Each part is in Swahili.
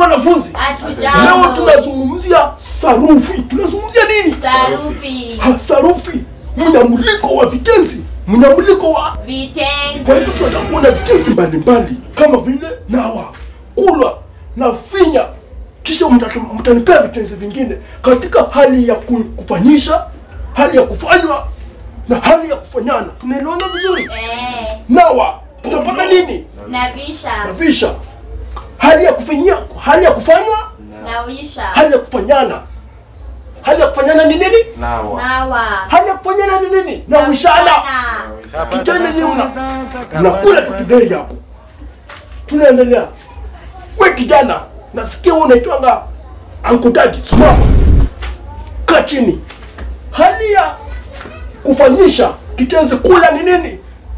wanafunzi? Leo Hatujambo. tunazungumzia sarufi. Tunazungumzia nini? Sarufi. Ha, sarufi. Mnyamuliko wa vitenzi, mnyamuliko wa kwa Vitenzi. hivyo tunataka kuona vitenzi mbalimbali kama vile nawa, kula na finya, kisha mtata- mtanipea vitenzi vingine katika hali ya ku- kufanyisha, hali ya kufanywa na hali ya kufanyana. Tunaelewana vizuri? Eh. Nawa tutapata nini? Navisha. Navisha. Hali ya kufinyia, hali ya kufanywa, Nawisha. hali ya kufanyana. Hali ya kufanyana ni nini? Nawa. Nawa. Hali ya kufanyana ni nini? Na wishana. Nawishana. Kitendo ni mna mnakula tu kideri hapo. Tunaendelea. We kijana, nasikia wewe unaitwanga Uncle Daddy, simama. Kaa chini. Hali ya kufanyisha kitenzi kula ni nini?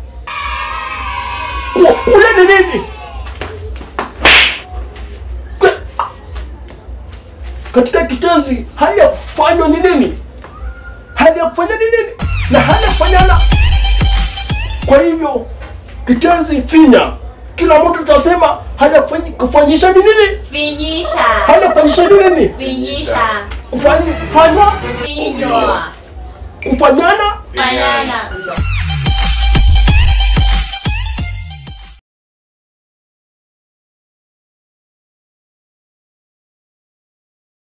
Kuwa kula ni nini? Kwe- Katika kitenzi hali ya kufanywa ni nini? Hali ya kufanya ni nini? Na hali ya kufanyana kwa hivyo kitenzi finya, kila mtu tutasema hali ya kufanyi- kufanyisha ni nini? Finyisha. Hali ya kufanyisha ni nini? Finyisha. Kufanyi, kufanywa, Finywa. kufanyana. Fanyana.